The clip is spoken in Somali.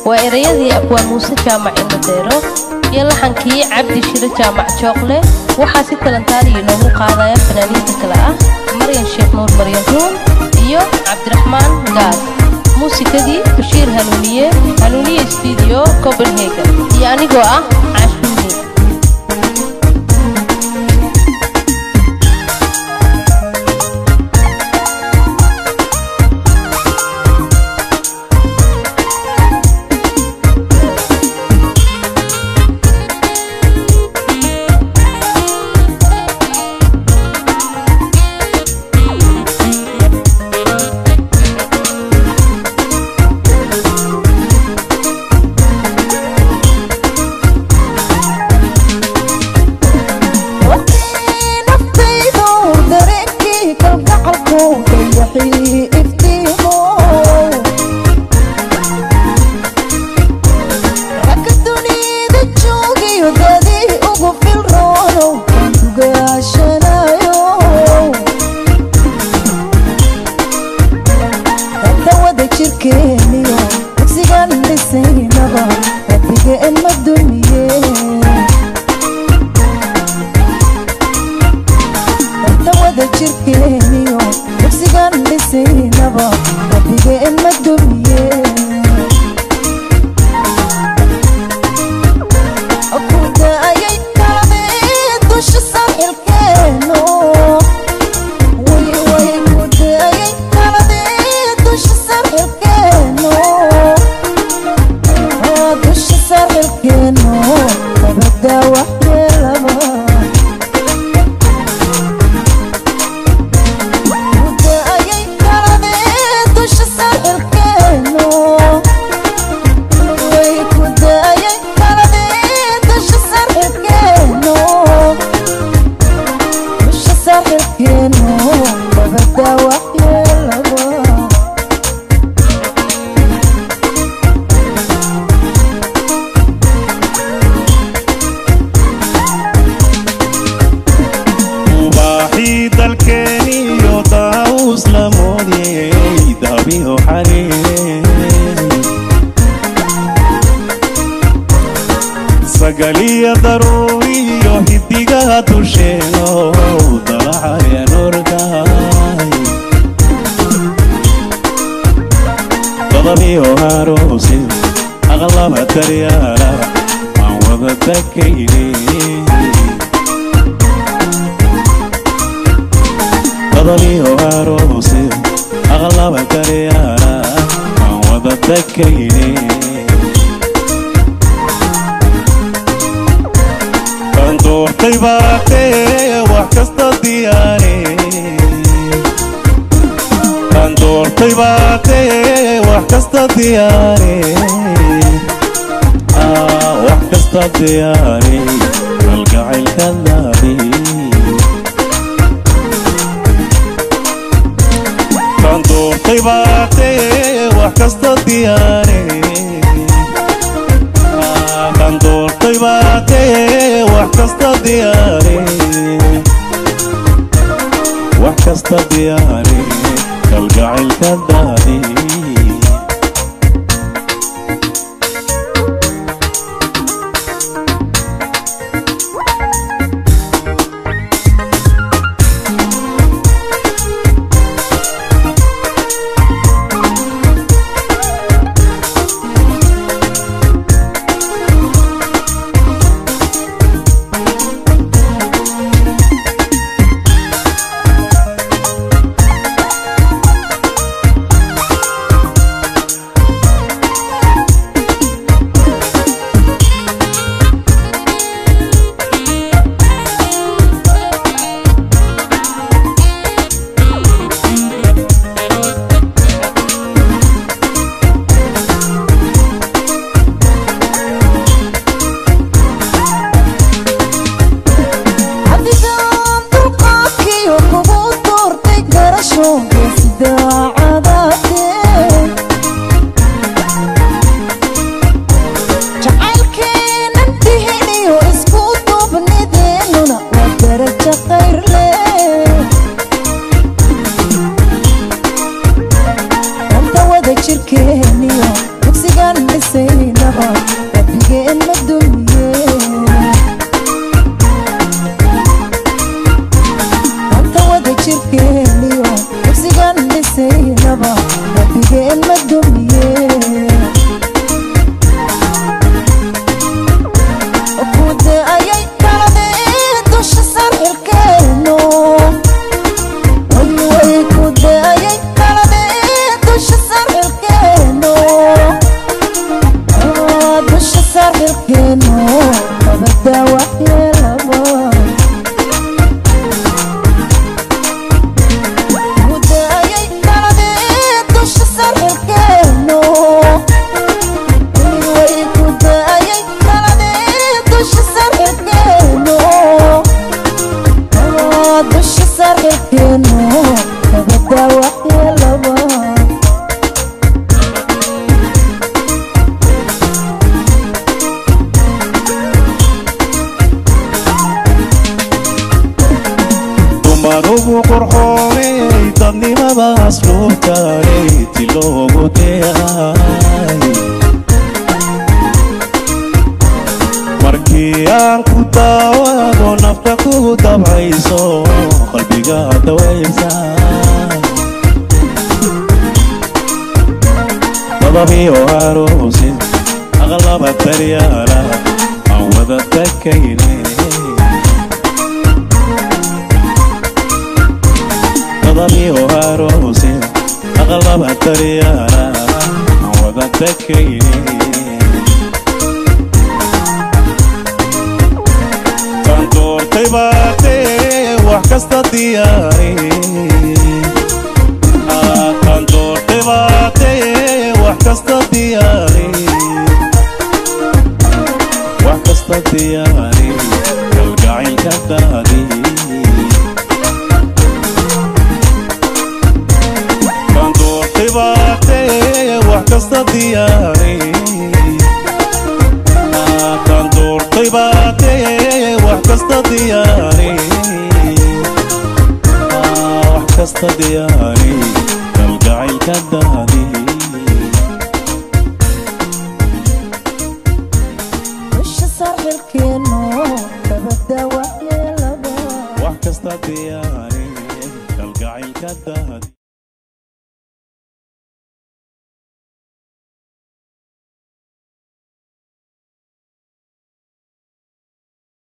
waa erayadii abwaan muuse jaamac ilmadeero iyo laxankii cabdi shiro jaamac jooqle waxaa si talantaaliya inoogu qaadaya fanaaniinta kale ah maryan sheekh nuur maryan ruun iyo cabdiraxmaan gaad muusikadii bashiir hanuuniye hanuuniye stuudiyo copenhagen iyo anigoo ah caashuuni dugsigan dhisaynaba rabbigeen ma dumiye anta wada jirkeeniyo dugsigan dhisaynaba rabbigeen ma dumiye kude ayay kaladeen dusha sarxilkeeno way kude ayay kaladeen dusha sarxilkeeno dusha sarxilkeeno nabada waxyeelaba kude ayay kaladeen dusha sarxilkeeno way kude ayay kaladeen dusha sarxilkeeno dusha sarxilkeeno nabada waxyeelaba dumarugu qurxooney dadnimadaas luubtaanay ti loogu deeay markii aan ku daawado nafta kugu dabcayso qalbiga dawaysa dababiyo aroosin aqlaba daryaala aan wada takayne dadamiyo aroosin aqlaba daryaala aan wada takayne tan doortay baatee wax kasta diyaari tan doortay baatee wax kasta diyaari wax kasta diyaari kalgacaylka daadi tan doortay baatee wax kasta diyaari tan doortay baatee wax kasta diyaari wax kasta diyaari kalgacaylka daadi dusha sarxilkeeno nabada waxyeelaba wax kasta diyaari kalgacaylka daadi